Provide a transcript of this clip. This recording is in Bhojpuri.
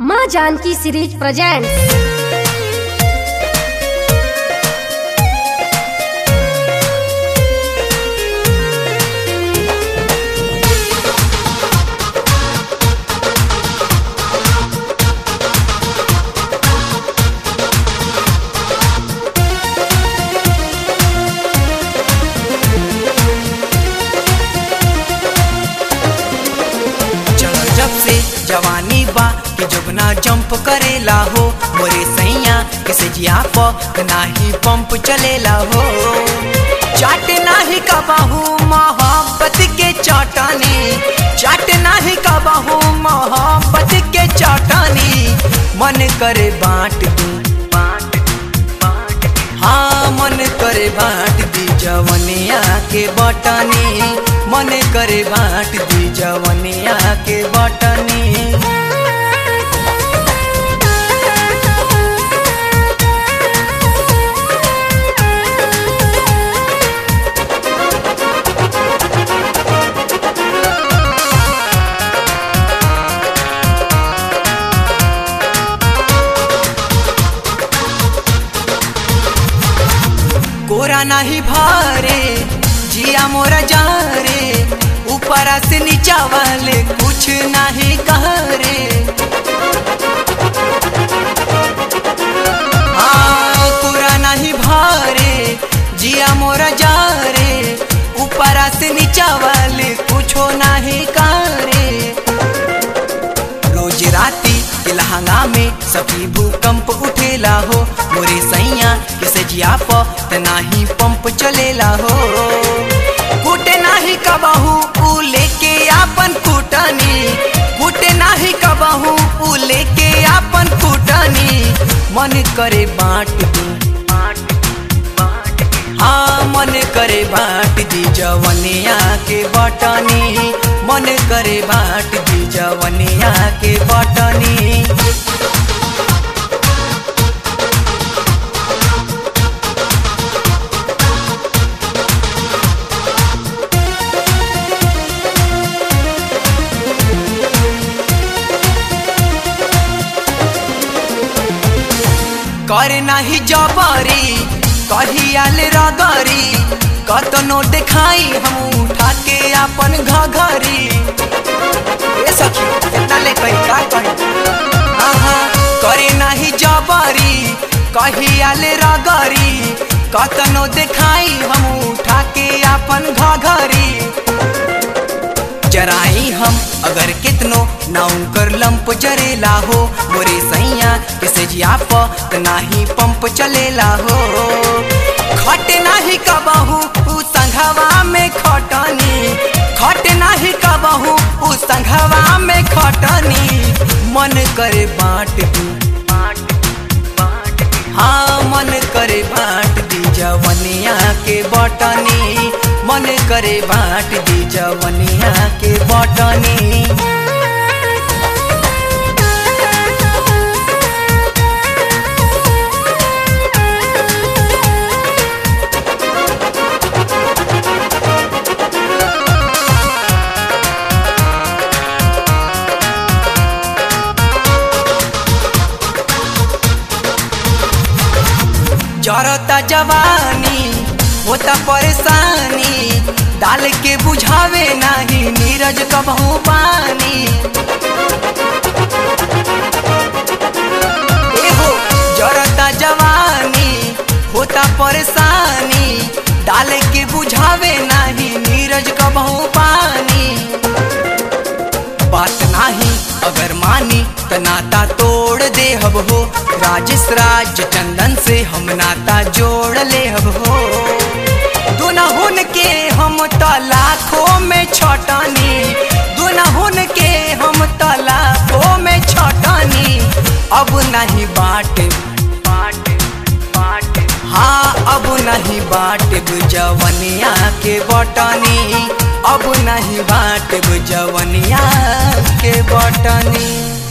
माँ जानकी सीरीज प्रेजेंट्स चलो जब से जवानी बा कि जुगना जंप करेला हो मोरे सैया के सजिया प नाही पंप चलेला हो चाट नाही कबाहू मोहब्बत के चटनी चाट नाही कबाहू मोहब्बत के चटनी मन करे बांट दू बांट बांट हाँ मन करे बांट दी जवनिया के बटनी मन करे बांट दी जवनिया के बटनी कोरा नाही भारे जिया मोरा जा रे ऊपर से नीचा वाले कुछ नहीं कह रे हाँ कोरा नहीं भारे जिया मोरा जा रे ऊपर से नीचा वाले कुछो नहीं कह रे रोज राती के लहंगा में सभी भूकंप उठेला हो मोरे सैया किसे जिया प त नाही पंप चलेला हो कूटे नाही कबहू ऊ लेके आपन कुटनी कूटे नाही कबहू ऊ लेके आपन कुटनी मन करे बांट दू हाँ मन करे बांट दी जवनिया के बटनी मन करे बांट दी जवनिया के बटनी करे नाही जबरी कहियाल रगरी कतनो देखाई हम उठा के अपन घघरी ए सखी कितना ले कही का कही आहा करे नाही जबरी कहियाल रगरी कतनो देखाई हम उठा के अपन घघरी जराई हम अगर कितनो नाउ कर लंप जरेला हो मोरे सैया किसे जिया प त नाही पंप चलेला हो खट नाही कबहू उ संघवा में खटनी खट नाही कबहू उ संघवा में खटनी मन करे बांट दू हाँ मन करे बांट दी जवनिया के बटनी मन करे बांट दी जवनिया के बटनी जरता जवानी होता परेशानी डाल के बुझावे नाही नीरज कबहू पानी एहो जरता जवानी होता परेशानी डाल के बुझावे नाही नीरज कबहू पानी बात नाही अगर मानी त नाता तोड़ दे हब हो राजेश राज चंदन से हम नाता जोड़ ले हब हो दुनहुन के हम त लाखों में छटनी दुनहुन के हम त लाखों में छटनी अब नहीं बाट बाट बाट हाँ अब नहीं बाट जवनिया के बटनी अब नहीं बाट जवनिया के बटनी